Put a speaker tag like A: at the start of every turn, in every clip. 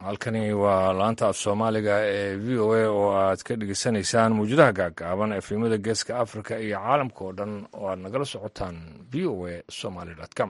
A: halkani waa laanta af soomaaliga ee v o a oo aad ka dhegeysanaysaan mawjadaha gaagaaban efimada geeska africa iyo caalamka oo dhan oo aad nagala socotaan v o a somaly com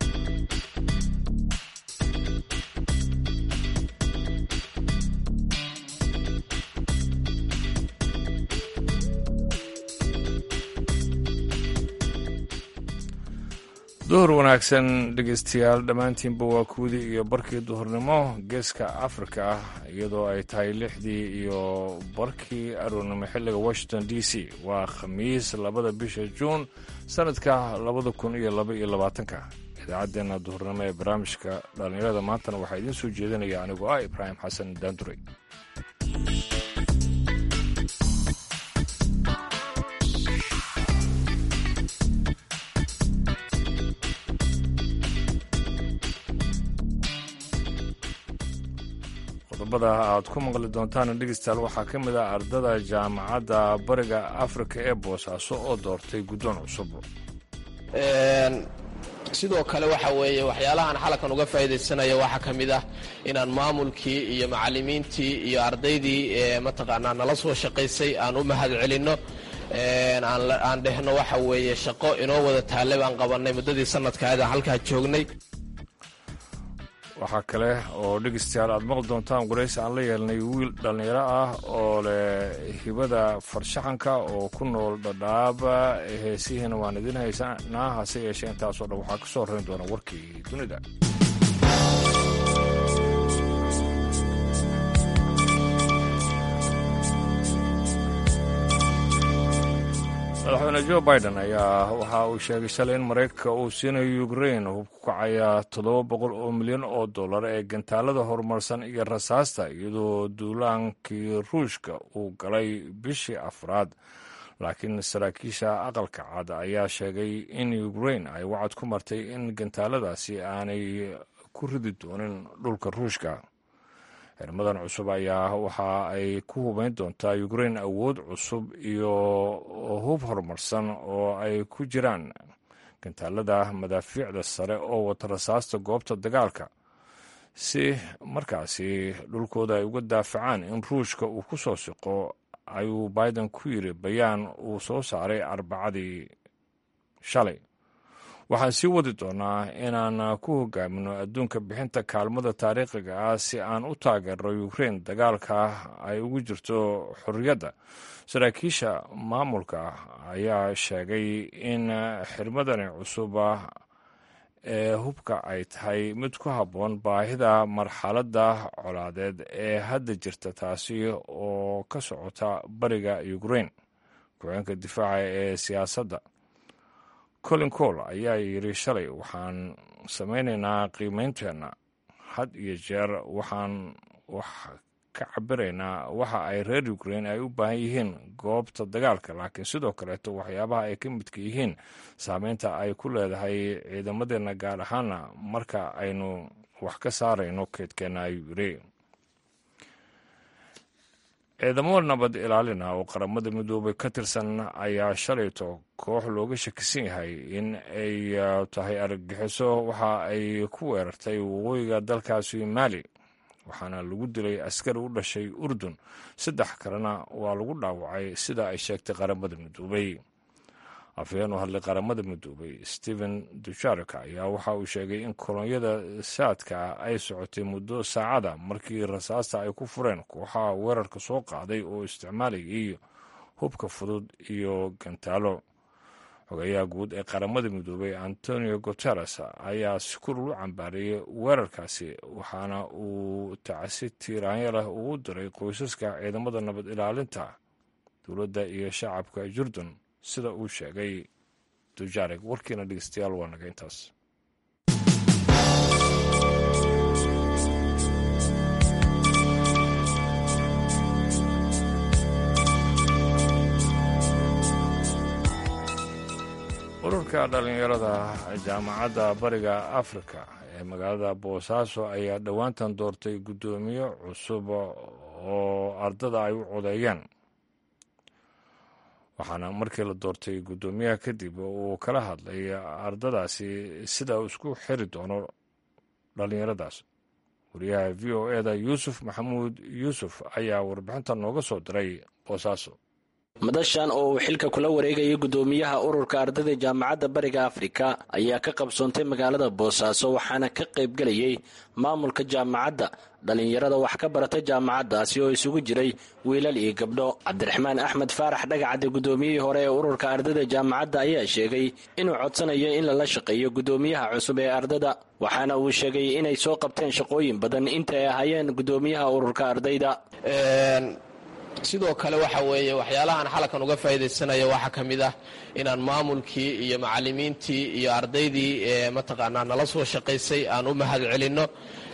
A: duhur wanaagsan dhegeystayaal dhammaantiinba waa kuwdii iyo barkii duhurnimo geeska afrika ah iyadoo ay tahay lixdii iyo barkii aroornimo xilliga washington d c waa khamiis labada bisha juun sanadka labada kun iyo laba iyo labaatanka idaacaddeenna duhurnimo ee barnaamijka dhallinyarada maantana waxaa idiin soo jeedinaya anigoo ah ibraahim xasan daanduray qodobada aad ku maqli doontaan dhegeystayaal waxaa ka mid ah ardada jaamacadda bariga afrika ee boosaaso oo doortay guddoon cusub
B: sidoo kale waxa weeye waxyaalahaan xalakan uga faa'iidaysanaya waxaa ka mid ah inaan maamulkii iyo macallimiintii iyo ardaydii mataqaanaa nala soo shaqaysay aan u mahad celinno aan dhehno waxa weeye shaqo inoo wada taale baan qabannay muddadii sanadkaadaan halkaa joognay
A: waxaa kale oo dhegeystayaal aad maqli doontaan waraysi aan la yeelnay wiil dhallinyaro ah oo leh hibada farshaxanka oo ku nool dhadhaaba heesihiina waan idiin haysanaa hase yeeshee intaasoo dhan waxaa ka soo horeyn doona warkii dunida madaxweyne jo biden ayaa waxa uu sheegay shalay in maraykanka uu siinayo ukrain hub ku kacaya toddoba boqol oo milyan oo dollar ee gantaalada horumarsan iyo rasaasta iyadoo duulaankii ruushka uu galay bishii afraad laakiin saraakiisha aqalka cad ayaa sheegay in ukrain ay wacad ku martay in gantaaladaasi aanay ku ridi doonin dhulka ruushka xirmadan cusub ayaa waxa ay ku hubayn doontaa ukrain awood cusub iyo hub horumarsan oo ay ku jiraan gantaalada madaafiicda sare oo wata rasaasta goobta dagaalka si markaasi dhulkooda ay uga daafacaan in ruushka uu ku soo siqo ayuu biden ku yiri bayaan uu soo saaray arbacadii shalay waxaan sii wadi doonaa inaan ku hogaamino adduunka bixinta kaalmada taariikhiga ah si aan u taageero ukrain dagaalka ay ugu jirto xorriyadda saraakiisha maamulka ayaa sheegay in xirmadani cusub ee hubka ay tahay mid ku habboon baahida marxaladda colaadeed ee hadda jirta taasi oo ka socota bariga ukrain ku-xeenka difaaca ee siyaasadda colin cole ayaa yidhi shalay waxaan samaynaynaa qiimeynteenna had iyo jeer waxaan wax ka cabiraynaa waxa ay reer ukrain ay u baahan yihiin goobta dagaalka laakiin sidoo kaleeto waxyaabaha ay ka midka yihiin saameynta ay ku leedahay ciidamadeenna gaar ahaana marka aynu wax ka saarayno keedkeenna ayuu yidhi ciidamo nabad ilaalina oo qaramada midoobay ka tirsan ayaa shalayto koox looga shakisan yahay in ay tahay argagixiso waxa ay ku weerartay waqooyiga dalkaasi maali waxaana lagu dilay askari u dhashay urdun saddex kalena waa lagu dhaawacay sida ay sheegtay qaramada midoobay afhayeen u hadlay qaramada midoobay stephen dujarika ayaa waxa uu sheegay in kolonyada saadka ay socotay muddo saacada markii rasaasta ay ku fureen kooxaha weerarka soo qaaday oo isticmaalaya iyo hubka fudud iyo gantaalo xogeyaha guud ee qaramada midoobay antonio guteres ayaa si kulul u cambaariyey weerarkaasi waxaana uu tacsi tiiraanya leh ugu diray qoysaska ciidamada nabad ilaalinta dowladda iyo shacabka jurdun sida uu sheegay dujarig warkiina dhegeystayaal waa naga intaas ururka dhallinyarada jaamacadda bariga afrika ee magaalada boosaaso ayaa dhowaantan doortay guddoomiye cusub oo ardada ay u codeeyeen waxaana markii la doortay guddoomiyaha kadib uu kala hadlay ardadaasi sida uu isku xiri doono dhallinyaradaas wariyaha v o eda yuusuf maxamuud yuusuf ayaa warbixinta nooga soo diray boosaaso
C: madashan oo uu xilka kula wareegayay guddoomiyaha ururka ardayda jaamacadda bariga afrika ayaa ka qabsoontay magaalada boosaaso waxaana ka qaybgelayay maamulka jaamacadda dhallinyarada wax ka barata jaamacaddaasi oo isugu jiray wiilal iyo gabdho cabdiraxmaan axmed faarax dhagacadde guddoomiyihii hore ee ururka ardayda jaamacadda ayaa sheegay inuu codsanayo in lala shaqeeyo guddoomiyaha cusub ee ardayda waxaana uu sheegay inay soo qabteen shaqooyin badan inta ay ahaayeen guddoomiyaha ururka ardayda
B: sidoo kale waxa weeye waxyaalahaan xalakan uga faa'iidaysanayo waxaa ka mid ah inaan maamulkii iyo macallimiintii iyo ardaydii mataqaanaa nala soo shaqaysay aan u mahad celinno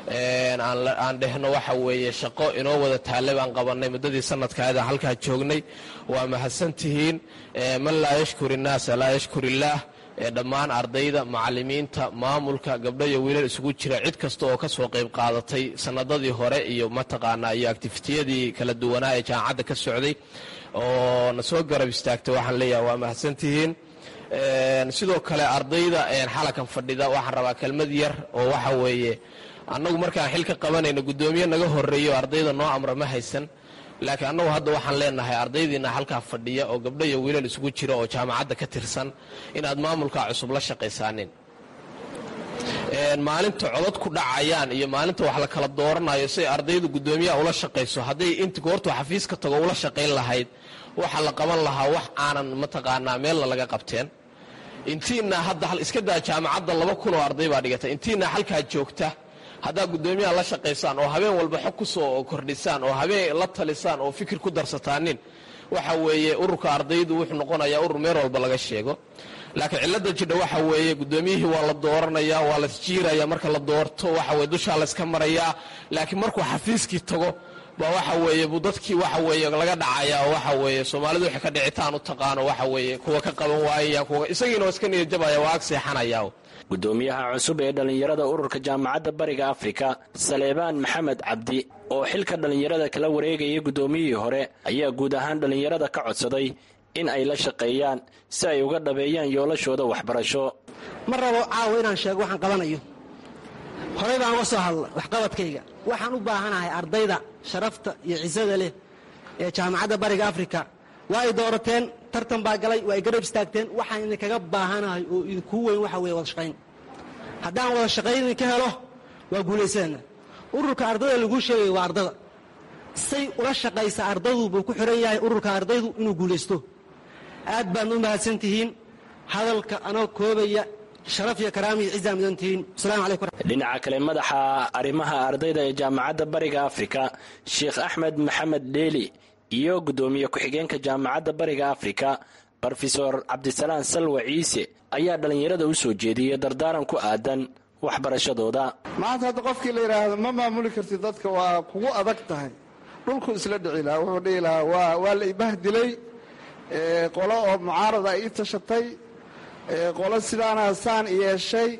B: aan dhehno waxa weeye shaqo inoo wada taalle baan qabannay muddadii sanadkaada halkaa joognay waa mahadsantihiin man laa yashkur innaasa laa yashkur illaah dhammaan ardayda macallimiinta maamulka gabdho iyo wiilal isugu jira cid kasta oo ka soo qayb qaadatay sanadadii hore iyo mataqaanaa iyo actifitiyadii kala duwanaa ee jaamacadda ka socday oo na soo garab istaagtay waxaan leeyahay waa mahadsantihiin sidoo kale ardayda xalakan fadhida waxaan rabaa kelmad yar oo waxa weeye annagu markaan xil ka qabanayno guddoomiye naga horeeyo ardayda noo amra ma haysan laakiin annagu hadda waxaan leenahay ardaydiina halkaa fadhiya oo gabdho iyo wiilal isugu jira oo jaamacadda ka tirsan inaad maamulkaa cusub la shaqaysaanin maalinta codod ku dhacayaan iyo maalinta wax la kala dooranayo siay ardaydu guddoomiyaha ula shaqayso hadday inta goortuu xafiiska tago ula shaqayn lahayd waxa la qaban lahaa wax aanan mataqaanaa meelna laga qabteen intiina hadda iska daa jaamacadda laba kun oo arday baa dhigata intiina halkaa joogta haddaa guddoomiyaha la shaqaysaan oo habeen walba xog ku soo kordhisaan oo habeen la talisaan oo fikir ku darsataanin waxa weeye ururka ardaydu wuxuu noqonayaa urur meel walba laga sheego laakiin cilada jidha waxa weeye guddoomiyihii waa la dooranaya waa lasjiiraya marka la doorto waxa weye dushaa layska marayaa laakiin markuu xafiiskii tago baa waxa weeye buu dadkii waxa weeye laga dhacaya oo waxa weeye soomaalidu waxay ka dhicitaan u taqaano waxa weeye kuwa ka qaban waayaya kuwa isagiina waa iska niyadjabaya waa ag seexanaya
C: guddoomiyaha cusub ee dhallinyarada ururka jaamacadda bariga afrika saleebaan maxamed cabdi oo xilka dhallinyarada kala wareegayay guddoomiyihii hore ayaa guud ahaan dhallinyarada ka codsaday in ay la shaqeeyaan si ay uga dhabeeyaan yoolashooda waxbarasho
D: ma rabo caawa inaan sheego waxaan qabanayo horey baan uga soo hadla waxqabadkayga waxaan u baahanahay ardayda sharafta iyo cisada leh ee jaamacadda bariga afrika waa ay doorateen tartan baa galay waa ay garab istaagteen waxaan idinkaga baahanahay oo idinkuu weyn waxa weye wada shaqayn haddaan wada shaqayn idinka helo waa guulaysadana ururka ardayda laguu sheegaya waa ardada say ula shaqaysa ardadu buu ku xihan yahay ururka ardaydu inuu guulaysto aad baad u mahadsan tihiin hadalka anoo koobaya sharaf iyo karaama iyo cizaa mudan tihiin wasalaamu calaykum
C: dhinaca kale madaxa arrimaha ardayda ee jaamacadda bariga afrika sheekh axmed maxamed dheeli iyo guddoomiye ku-xigeenka jaamacadda bariga afrika brofesor cabdisalaan salwa ciise ayaa dhallinyarada u soo jeediyey dardaaran ku aadan waxbarashadooda
E: maanta hadda qofkii la yidhaahdo ma maamuli kartid dadka waa kugu adag tahay dhulku isla dhici lahaa wuxuu dhihi lahaa waa waa la ibahdilay qolo oo mucaarada ii tashatay qolo sidaana saan yeeshay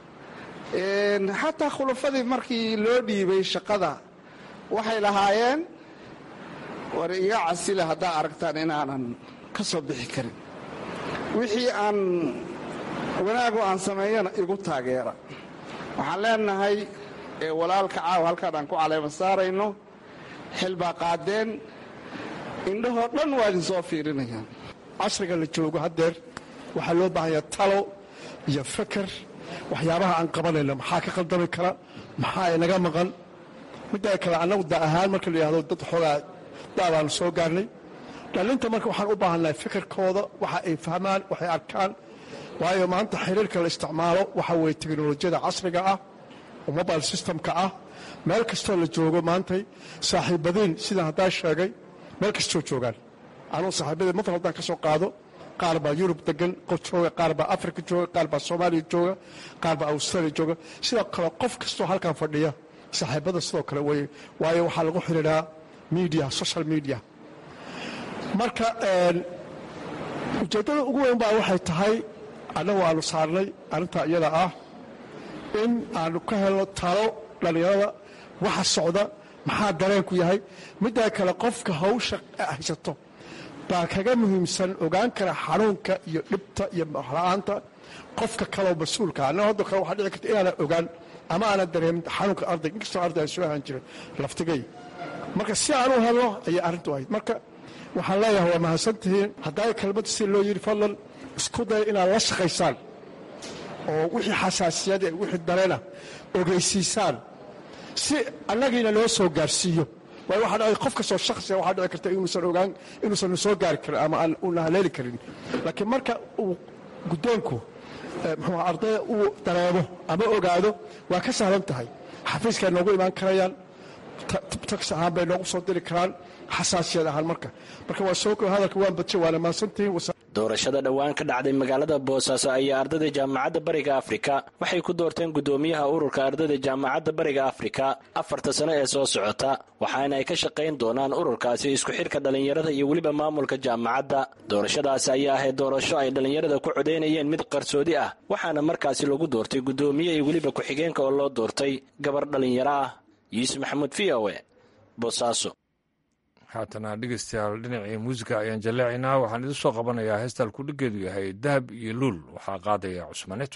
E: xataa khulafadii markii loo dhiibay shaqada waxay lahaayeen war iga casila haddaa aragtaan inaanan ka soo bixi karin wixii aan wanaagu aan sameeyana igu taageera waxaan leenahay walaalka caawa halkaan aan ku caleema saarayno xil baa qaadeen indhahoo dhan waa idin soo fiirinayaan
F: casriga la joogo haddeer waxaa loo baahanyaa talo iyo feker waxyaabaha aan qabanayno maxaa ka qaldami kara maxaa inaga maqan middaa kale annagu da ahaan marka la yidhahdo dad xoogaa daabaanu soo gaarnay dhallinta marka waxaan u baahannahay fekerkooda waxa ay fahmaan waxay arkaan waayo maanta xiriirka la isticmaalo waxa weeye teknolojiyada casriga ah oo mobile systemka ah meel kastoo la joogo maantay saaxiibadiin sidaan haddaa sheegay meel kastoo joogaan anugu saaxiibadii mafal haddaan ka soo qaado qaar baa yurub degan qof jooga qaar baa africa jooga qaar baa soomaaliya jooga qaar baa australia jooga sidoo kale qof kastoo halkan fadhiya saaxiibada sidoo kale weye waayo waxaa lagu xidhiidhaa media social media marka ujeeddada ugu weyn baa waxay tahay annagu aanu saarnay arrintaa iyada ah in aanu ka helno talo dhallinyarada waxa socda maxaa dareenku yahay middaa kale qofka hawsha haysato baa kaga muhiimsan ogaan kara xanuunka iyo dhibta iyo la-aanta qofka kaloo mas-uulka ana haddo kale waxaa dhici karta inaanan ogaan ama aanan dareemin xanuunka arday inkastoo arday aan soo ahaan jiray laftigay marka si aan u hadlo ayay arrintu ahayd marka waxaan leeyahay waa mahadsantihiin haddaa kelmadda si loo yidhi fadlan isku daya inaad la shaqaysaan oo wixii xasaasiyade wixii dareena ogeysiisaan si annagiina loo soo gaarsiiyo waayo waxaa dhacay qof kastoo shakhsiga waxaa dhici karta inuusan ogaan inuusan soo gaari karin ama aan una haleeli karin laakiin marka uu guddoonku muxuu ardayda uu dareemo ama ogaado waa ka sahlan tahay xafiiskay noogu imaan karayaan tax ahaan bay noogu soo diri karaan xasaasiyad ahaan marka marka waa soo hadalka waan badje waana mahadsantihiin
C: doorashada dhowaan ka dhacday magaalada boosaaso ayaa ardayda jaamacadda bariga afrika waxay ku doorteen guddoomiyaha ururka ardayda jaamacadda bariga afrika afarta sano ee soo socota waxaana ay ka shaqayn doonaan ururkaasi isku xidhka dhallinyarada iyo weliba maamulka jaamacadda doorashadaasi ayaa ahayd doorasho ay dhallinyarada ku codaynayeen mid qarsoodi ah waxaana markaasi lagu doortay guddoomiye iyo weliba ku-xigeenka oo loo doortay gabar dhallinyaro ah yuusuf maxamuud v o e boosaaso
A: haatana dhegeystayaal dhinacii muusiga ayaan jaleecaynaa waxaan idin soo qabanayaa heestal kudhigeedu yahay dahab iyo luul waxaa qaadaya cusmaneto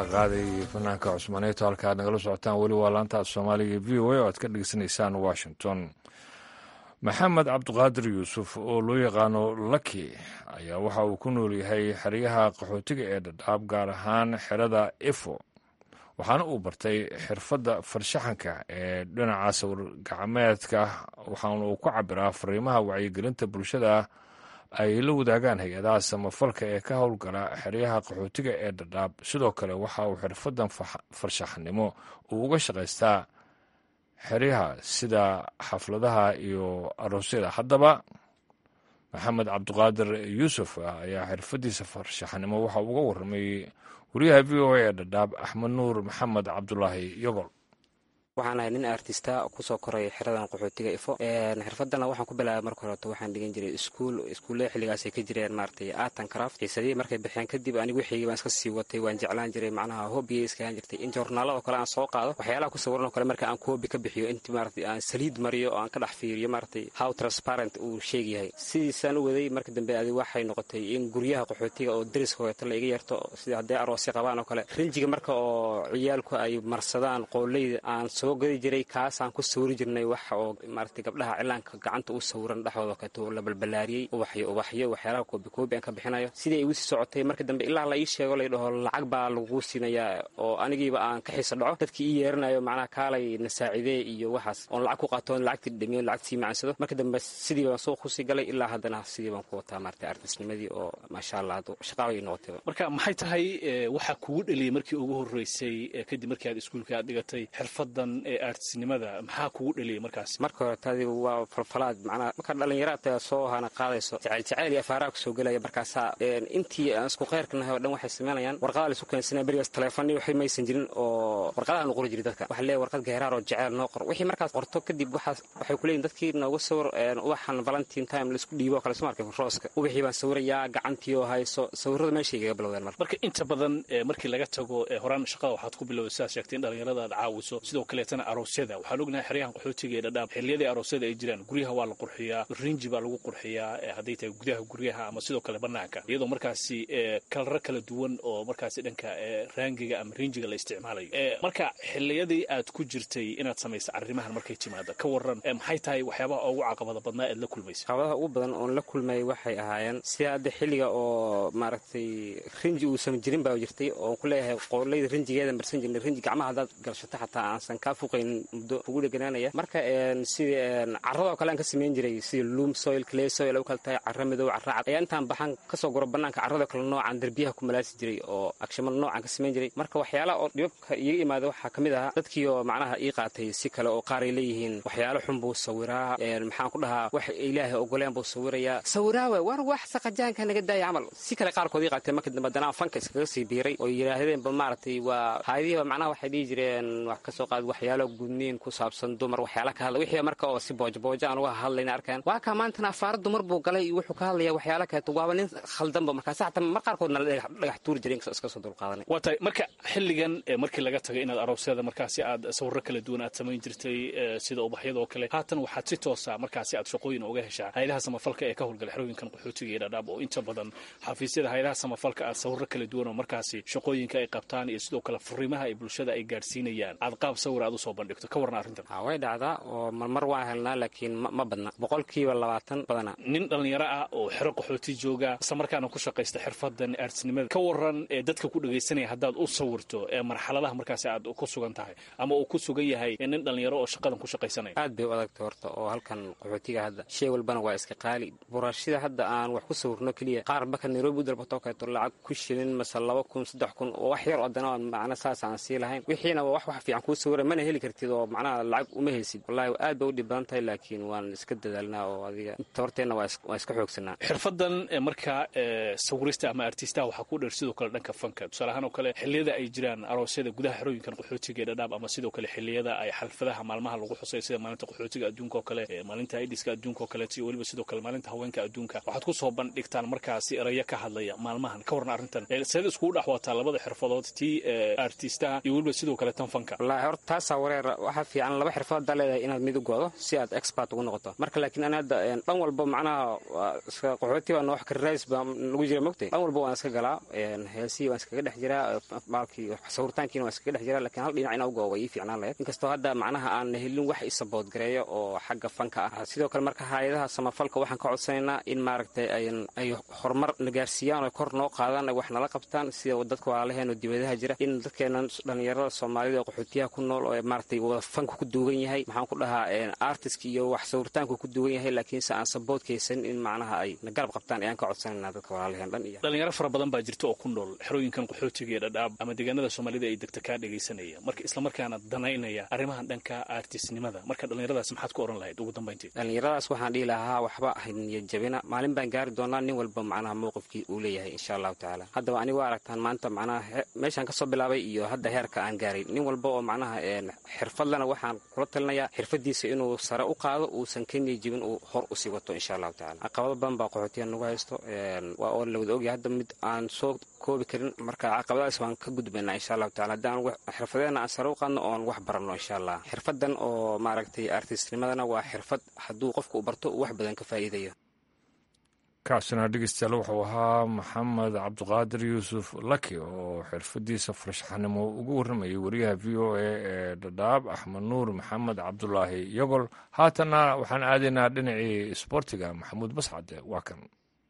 A: qaaday fanaanka cusmaneeto halka aad nagala socotaan weli waa laanta soomaaliga v o a oo aad ka dhegeysanaysaan washington maxamed cabdiqaadir yuusuf oo loo yaqaano laki ayaa waxa uu ku nool yahay xeryaha qaxootiga ee dhadhaab gaar ahaan xerada efo waxaana uu bartay xirfadda farshaxanka ee dhinaca sawir gacmeedka waxaana uu ku cabiraa fariimaha wacyigelinta bulshada ay la wadaagaan hay-adaha samafalka ee ka howlgala xeryaha qaxootiga ee dhadhaab sidoo kale waxa uu xirfadan farshaxnimo uu uga shaqaystaa xeryaha sida xafladaha iyo aroosyada haddaba maxamed cabdiqaadir yuusuf ayaa xirfadiisa farshaxnimo waxa uga warramay wariyaha v o a ee dhadhaab axmed nuur maxamed cabdulaahi yogol
G: waxaan ahay nin artista kusoo koray xeradan qaxootiga ifo xirfadana waxaan ku bilaabay marka horeto waxaan dhigan jiray iskuul iskuullada xilligaasay ka jireen maaragtay art and craft xiisadihii markay baxeen kadib anigu wixii baan iska sii watay waan jeclaan jiray macnaha hobbigay iskahaan jirtay in joornaala oo kale aan soo qaado waxyaalaha ku sawiran oo kale marka aan koobi ka bixiyo intii maaragtay aan saliid mariyo oo aan ka dhex fiiriyo maaragtay how transparent uu sheeg yahay sidiisaan u waday marka dambe adi waxay noqotay in guryaha qaxootiga oo dariska hogeeto la iga yarto sida hadday aroosya qabaan oo kale rinjiga marka oo ciyaalku ay marsadaan qooleyda aan soo gadi jiray kaasaan ku sawiri jirnay wax oo maaragtay gabdhaha cilaanka gacanta u sawiran dhexdooda kato la balbalaariyey ubaxyo ubaxyo waxyaalaha koobi koobi aan ka bixinayo sidii ay igu sii socotay marka dambe ilaa la ii sheego lay dhaho lacag baa lagu siinayaa oo anigiiba aan ka xiisa dhaco dadkii ii yeeranayo macnaha kaalay na saacidee iyo waxaas oon lacag ku qaatoon lacagtii dhamiyo lacagtii macansado marka dambe sidii baan suuq kusii galay ilaa haddana sidii baan ku wataa maaragtay artisnimadii oo maasha allah shaqaaba ii noqotay
H: marka maxay tahay waxaa kugu dheliyay markii ugu horreysay kadib markii aad iskuulka aad dhigatay xirfadan ee artisnimada maxaa kugu dheliyay markaas
G: marka hore taadi waa falfalaad macnaha marka dhallinyaraadta soo hana qaadayso jacayl jacayl iyo afaaraha kusoo gelaya markaasaa intii aan isku khayrka nahay oo dhan waxay samaynayaan warqadaa la isu keensanaya berigaas taleefani waxay maysan jirin oo warqadaha nu qori jiray dadka waxa leeyahay warqad geeraar oo jacayl noo qor wixii markaas qorto kadib waxaas waxay ku leeyihin dadkii nooga sawir ubaxan valentine time laisku dhiibo oo kale soo markay rooska ubaxii baan sawirayaa gacantii oo hayso sawirrada meeshay igaga bilowdeen marka
H: marka inta badan markii laga tago horaan shaqada waxaad ku bilowday sidaad sheegtay in dhallinyarada aad caawiso sidoo kaleetana aroosyada waxaan ognahay xeryahan qaxootiga ee dhadhaab xilliyadii aroosyada ay jiraan guryaha waa la qurxiyaa rinji baa lagu qurxiyaa hadday tahay gudaha guryaha ama sidoo kale banaanka iyadoo markaasi kalaro kala duwan oo markaasi dhanka raangiga ama rinjiga la isticmaalayo marka xilliyadii aad ku jirtay inaad samaysa arrimahan markay timaada ka waran maxay tahay waxyaabaha ugu caqabada badnaa ead la kulmaysa
G: caqabadaha ugu badan oon la kulmay waxay ahaayeen sida hadda xilliga oo maaragtay rinji uusan jirin baa jirtay oon ku leeyahay qooleyda rinjigeeda marsan jirnay rinji gacmaha haddaad galshato xataa aansan kaa fuqaynin muddo kugu dheganaanaya marka sidii carradoo kale aan ka samayn jiray sida loom soil clay soil u kale tahay carra madow carra cad ayaa intaan baxan kasoo guro bannaanka carradoo kale noocaan derbiyaha ku malaasi jiray oo agshamada noocaan ka samayn jiray marka waxyaalaha oo dhibabka iiga imaada waxaa ka mid ahaa dadkii oo macnaha ii qaatay si kale oo qaar ay leeyihiin waxyaalo xun buu sawiraa maxaan ku dhahaa wax ilaahay ogoleen buu sawirayaa sawiraawe war wax saqajaanka naga daaya camal si kale qaarkood ii qaatay marka dambe danaa fanka iskaga sii biiray oo yidhaahdeenba maaragtay waa haadihiiba macnaha waxay dhihi jireen wax kasoo qaad waxyaalo gudniin ku saabsan dumar waxyaala ka hadla wixii marka oo si boojaboojo aan uga hadlayna arkaan waa kaa maantana afaara dumar buu galay iyo wuxuu ka hadlaya waxyaala kaleeto waaba nin khaldanba markaas xataa mar qaarkoodna la dhagax tuuri jiray iska soo dulqaadanay
H: waa tahay marka xilligan markii laga tagay inaad aroosyada markaasi aad sawirro kala duwan aad samayn jirtay sida ubaxyada oo kale haatan waxaad si toosa markaasi aad shaqooyin uga heshaa hayadaha samafalka ee ka howlgala xerooyinkan qaxootiga iyo dhadhaab oo inta badan xafiisyada hayadaha samafalka aad sawirro kala duwan oo markaasi shaqooyinka ay qabtaan iyo sidoo kale fariimaha ay bulshada ay gaadhsiinayaan aad qaab sawir aad usoo bandhigto ka warna arrintan
G: way dhacdaa oo marmar waan helnaa laakiin ma badna boqolkiiba labaatan badana
H: nin dhallinyaro ah oo xero qaxooti jooga isla markaana ku shaqaysta xirfadan artisnimada ka waran ee dadka ku dhegaysanaya haddaad u sawirto ee marxaladaha markaasi aad ku sugan tahay ama uu ku sugan yahay nin dhallinyaro oo shaqadan ku shaqaysanaya
G: aad bay u adagtay horta oo halkan qaxootiga hadda shay walbana waa iska qaali buraashida hadda aan wax ku sawirno keliya qaar baka nairobi u dalbatoo kaleeto lacag ku shilin mase laba kun saddex kun oo wax yar oo dana macna saas aan sii lahayn wixiina waa wax wax fiican kuu sawira mana heli kartid oo macnaha lacag uma haysid wallahi aad bay u dhib badan tahay laakiin waan iska dadaalnaa oo adiga tabarteenna waa iska xoogsanaa
H: xirfadan marka sawirista ama artistaha waxaa ku dheer sidoo kale dhanka fanka tusaale ahaan oo kale xilliyada ay jiraan aroosyada gudaha xerooyinkan qaxootiga ee dhadhaab ama sidoo kale xilliyada ay xalfadaha maalmaha lagu xusay sida maalinta qaxootiga adduunka oo kale maalinta aidiska adduunka oo kaleeto iyo weliba sidoo kale maalinta haweenka adduunka waxaad ku soo bandhigtaan markaasi erayo ka hadlaya maalmahan ka warna arrintan seed iskugu dhex wataa labada xirfadood tii artistaha iyo weliba sidoo kale tan fanka
G: wallaahi horta taasaa wareer waxaa fiican laba xirfad haddaa leedahay inaad mid u goodo si aad expert ugu noqoto marka laakiin ani hadda dhan walba macnaha qaxooti baa noox karirays baa lagu jira mogtay dhan walba waan iska galaa heesihii waan iskaga dhex jiraa baalkii sawirtaankiina waan iskaga dhex jiraa lakiin hal dhinac ina u goo way ii fiicnaan lahayd inkastoo hadda macnaha aan helin wax isabood gareeyo oo xagga fanka ah sidoo kale marka hay-adaha samafalka waxaan ka codsanaynaa in maaragtay ay horumar nagaarsiiyaan oo kor noo qaadaan ay wax nala qabtaan sida dadka walaalaheeno dibadaha jira in dadkeena dhallinyarada soomaalida oo qaxootiyaha ku nool oo maaragtay wada fanka ku duugan yahay maxaan ku dhahaa artistka iyo wax sawirtaanku ku duugan yahay laakiinse aan saboodkaysan in macnaha ay na garab qabtaan ayaan ka codsanaynaa dadka walaalaheen dhan iyo
H: dhalinyaro fara badan baa jirta oo ku nool xerooyinkan qaxootiga ee dhadhaab ama deegaanada soomaalida ay degta kaa dhegaysanaya marka islamarkaana danaynaya arrimahan dhanka artistnimada marka dhallinyaradaas maxaad ku oran lahayd ugu dambayntii
G: dhallinyaradaas waxaan dhihi lahaa waxba ahayd niyad jabina maalin baan gaari doonaa nin walba macnaha mowqifkii uu leeyahay insha allahu tacaala haddaba anigu aragtaan maanta macnaha meeshaan kasoo bilaabay iyo hadda heerka aan gaaray nin walba oo macnaha xirfadlana waxaan kula talinayaa xirfadiisa inuu sare u qaado uusan ka niya jibin uu hor usii wato insha allahu tacala caqabado badan baa qaxootiya nagu haysto waa oo lawada ogyahay hadda mid aan soo koobi karin marka caqabadaas waan ka gudbaynaa insha allahu tacala haddaan xirfadeena aan sare u qaadno oon wax baranno insha allah xirfadan oo maaragtay artistnimadana waa xirfad hadduu qofku u barto uu wax badan ka faa'iidayo
A: kaasina dhegeystayaal wuxuu ahaa maxamed cabdiqaadir yuusuf laki oo xirfadiisa farshaxanimo ugu warramayay wariyaha v o a ee dhadhaab axmed nuur maxamed cabdulaahi yogol haatanna waxaan aadaynaa dhinacii isboortiga maxamuud bascade waa kan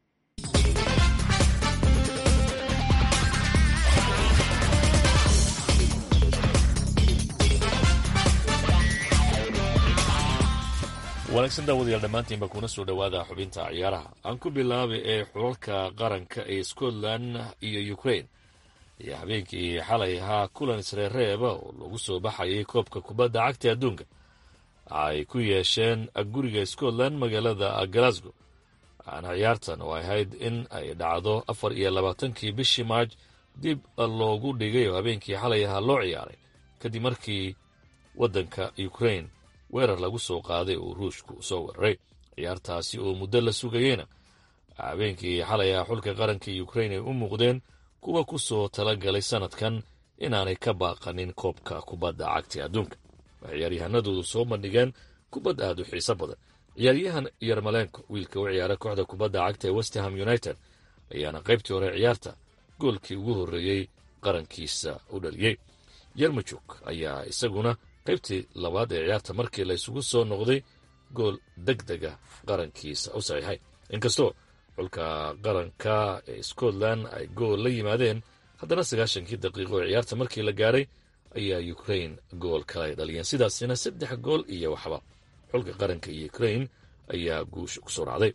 I: wanaagsan daawadayaal dhammaantiinba kuna soo dhowaada xubinta ciyaaraha aan ku bilaabay ee xulalka qaranka ee scotland iyo ukrain ayaa habeenkii xalay ahaa kulan isreereeba oo lagu soo baxayay koobka kubadda cagta adduunka ay ku yeesheen guriga scotland magaalada glasgow waxaana ciyaartan oo ahayd in ay dhacdo afar iyo labaatankii bishii maaj dib loogu dhigay oo habeenkii xalay ahaa loo ciyaaray kadib markii waddanka ukrain weerar lagu soo qaaday oo ruushku soo weeraray ciyaartaasi oo muddo la sugayeyna habeenkii xalay ah xulka qaranka ukrain ay u muuqdeen kuwa ku soo talagalay sannadkan inaanay ka baaqanin koobka kubadda cagta adduunka waxay ciyaaryahanadoodu soo bandhigeen kubad aad u xiiso badan ciyaaryahan yarmalenko wiilka u ciyaara kooxda kubadda cagta ee westerham united ayaana qaybtii hore ciyaarta goolkii ugu horreeyey qarankiisa u dhaliyey yermajuk ayaa isaguna qaybtii labaad ee ciyaarta markii la isugu soo noqday gool deg dega qarankiisa u saxiixay inkastoo xulka qaranka ee scotland ay gool la yimaadeen haddana sagaashankii daqiiqo ee ciyaarta markii la gaaray ayaa ukrain gool kale ay dhaliyeen sidaasina saddex gool iyo waxba xulka qaranka iyo ukrain ayaa guusha ku soo dhacday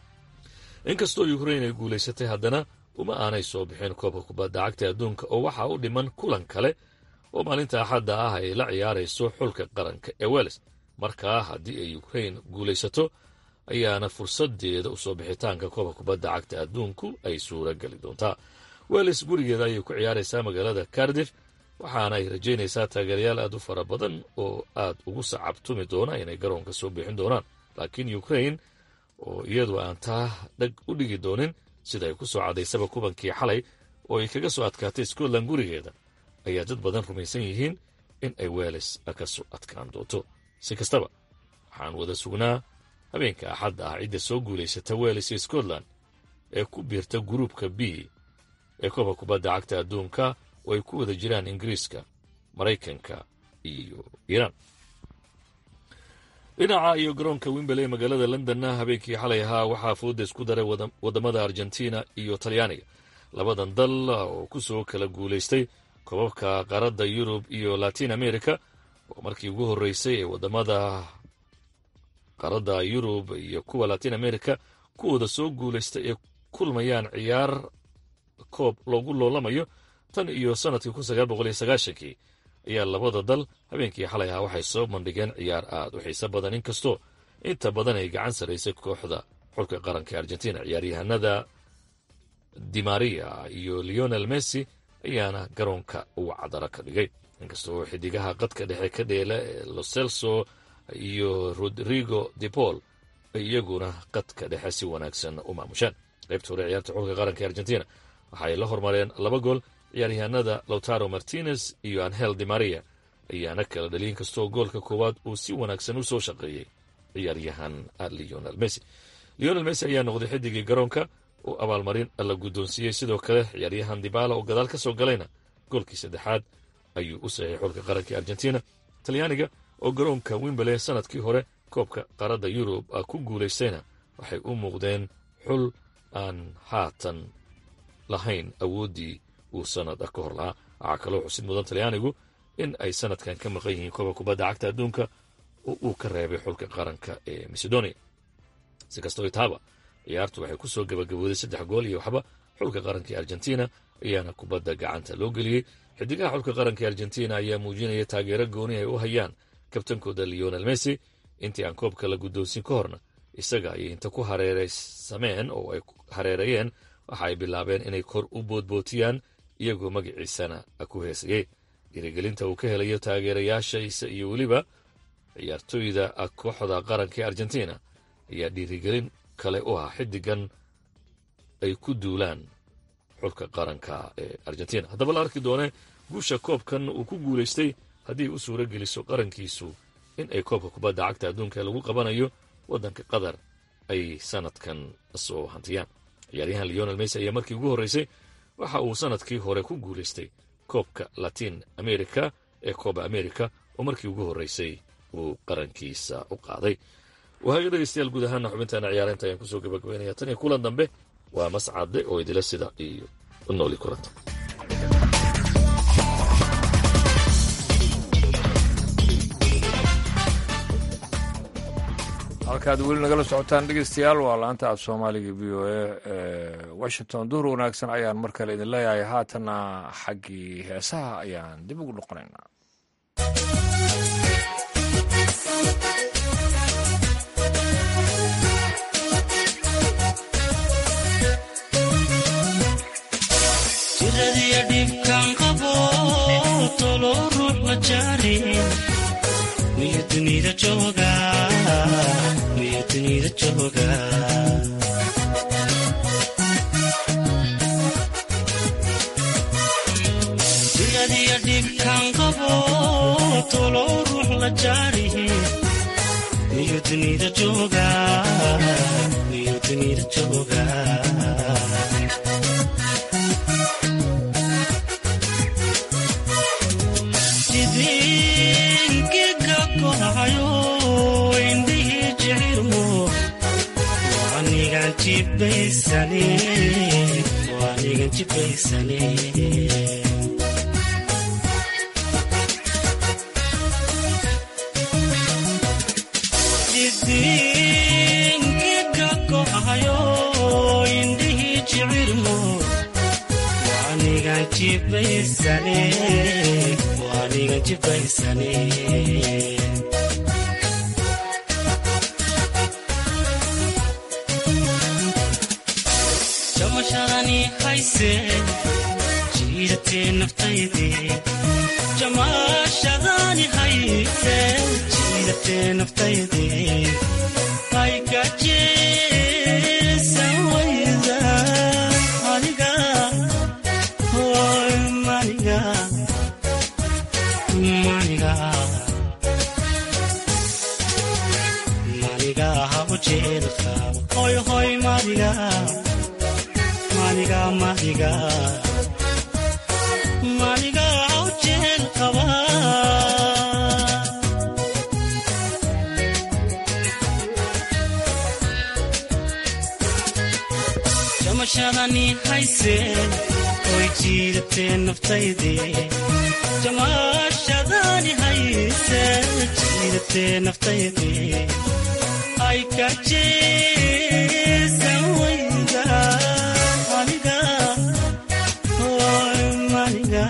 I: inkastoo ukrain ay guulaysatay haddana uma aanay soo bixin koobka kubadda cagta adduunka oo waxaa u dhiman kulan kale oo maalinta axadda ah ay la ciyaarayso xulka qaranka ee weles markaa haddii ay ukrain guulaysato ayaana fursadeeda usoo bixitaanka koobka kubadda cagta adduunku ay suura geli doontaa weles gurigeeda ayay ku ciyaaraysaa magaalada cardif waxaana ay rajaynaysaa taageerayaal aad u fara badan oo aad ugu sacabtumi doona inay garoonka soo bixin doonaan laakiin ukrain oo iyadu aan taa dhag u dhigi doonin sida ay ku soo cadaysaba kubankii xalay oo ay kaga soo adkaatay scotland gurigeeda ayaa dad badan rumaysan yihiin in ay weles ka soo adkaan doonto si kastaba waxaan wada sugnaa habeenka axadda ah cidda soo guulaysata weles iyo scotland ee ku biirta guruubka b ee koobka kubadda cagta adduunka oo ay ku wada jiraan ingiriiska maraykanka iyo iiraan dhinaca iyo garoonka wimberley magaalada londonna habeenkii xalay ahaa waxaa fooda isku daray waddamada argentina iyo talyaaniga labadan dal oo ku soo kala guulaystay koobabka qaaradda yurub iyo latin america oo markii ugu horreysay ee waddamada qaaradda yurub iyo kuwa latin america kuwooda soo guulaystay ee kulmayaan ciyaar koob loogu loolamayo tan iyo sannadkii kun sagaal boqol iyo sagaashankii ayaa labada dal habeenkii xalay ahaa waxay soo bandhigeen ciyaar aad u xiiso badan inkastoo inta badan ay gacan saraysay kooxda xulka qaranka ee argentina ciyaaryahanada dimaria iyo leonel messi ayaana garoonka uga cadaro ka dhigay inkastoo xidigaha qadka dhexe ka dheela ee loselso iyo rodrigo de paul ay iyaguna qadka dhexe si wanaagsan u maamushaan qaybta hore ciyaarta xulka qaranka ee argentina waxaay la hormareen laba gool ciyaaryahanada lautaro martinez iyo angel de maria ayaana kala dhaliy inkastoo goolka koowaad uu si wanaagsan u soo shaqeeyey ciyaaryahan leonel messi leonel messi ayaa noqday xidigii garoonka oo abaalmarin la guddoonsiiyey sidoo kale ciyaaryahan dibala oo gadaal ka soo galayna goolkii saddexaad ayuu u saxiixay xulka qaranka argentina talyaaniga oo garoonka wimberley sanadkii hore koobka qaaradda yurub ku guulaystayna waxay u muuqdeen xul aan haatan lahayn awooddii uu sanad ka hor lahaa waxaa kaloo xusid mudan talyaanigu in ay sanadkan ka maqan yihiin kooba kubadda cagta adduunka oo uu ka reebay xulka qaranka ee macedonia si kastoo itaaba ciyaartu waxay ku soo gabagabooday saddex gool iyo waxba xulka qaranka ee argentina ayaana kubadda gacanta loo geliyey xidigaha xulka qaranka ee argentina ayaa muujinaya taageero gooni ay u hayaan kabtankooda leonel messi intii aan koobka la guddoonsin ka horna isaga ayay inta ku hareeraysameen oo ay hareereeyeen waxa ay bilaabeen inay kor u boodbootiyaan iyagoo magaciisana ku heesayey dhiirigelinta uu ka helayo taageerayaashiisa iyo weliba ciyaartooyda kooxda qaranka ee argentina ayaa dhiirigelin kale u ah xiddigan ay ku duulaan xulka qaranka ee argentina haddaba la arki doone guusha koobkan uu ku guulaystay haddii u suuro geliso qarankiisu in ay koobka kubadda cagta adduunka lagu qabanayo waddanka qatar ay sanadkan soo hantiyaan ciyaaryahan leonel messi ayaa markii ugu horreysay waxa uu sanadkii hore ku guulaystay koobka latin america ee kooba america oo markii ugu horreysay uu qarankiisa u qaaday wahaga dhegeystayaal guud ahaana xubintaana ciyaareynta ayaan kusoo gabagabaynaya tan iyo kulan dambe waa mascade oo idila sida iyo nooli kulanta
A: halkaad weli nagala socotaan dhegeystayaal waa laanta af soomaaliga v o a washington duhur wanaagsan ayaan mar kale idin leeyahay haatanna xaggii heesaha ayaan dib ugu noqonaynaa
J: jiradiya dhibkan qabo tolo ruux ma jaarin miyo dunida jooga miyo dunida jooga jiradiya dhibkan qabo tolo ruux la jaarihin miyo dunida jooga miyo dunida jooga idinkiga kohayo indhihii jicirmo waanigan jibaysane waanigan jibaysane idinkiga kohayo indhihii jicirmo waanigan jibaysane waanigan jibaysane jamashadani hayse jiidatee naftayde jamashadani hayse jiidatee naftayde aygajeesan wayda aniga hoy maniga maniga maniga habu jeelka hoy hoy maniga maniga maniga maniga habu jeelkaba jamashadani hayse oy jiidatee naftayde jamashadani hayse jiidatee naftayde ay kajeesan wayda aniga hoy maniga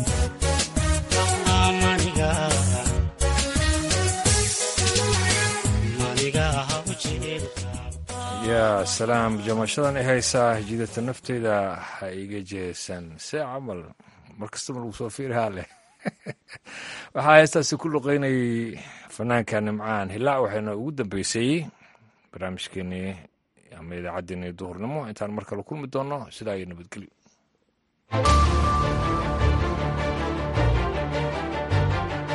J: maniga maniga habu jeelka
A: yaa salaam jamashadan i haysaa jidata nafteyda ha iga jeesan see camal mar kastaba lagu soo fiirahaa leh waxaa heestaasi ku luqeynayay fanaanka nimcaan hilaac waxayna ugu dambeysay barnaamijkeenii ama idaacaddeenii duhurnimo intaan mar kale kulmi doonno sidaa iyo nabadgelyo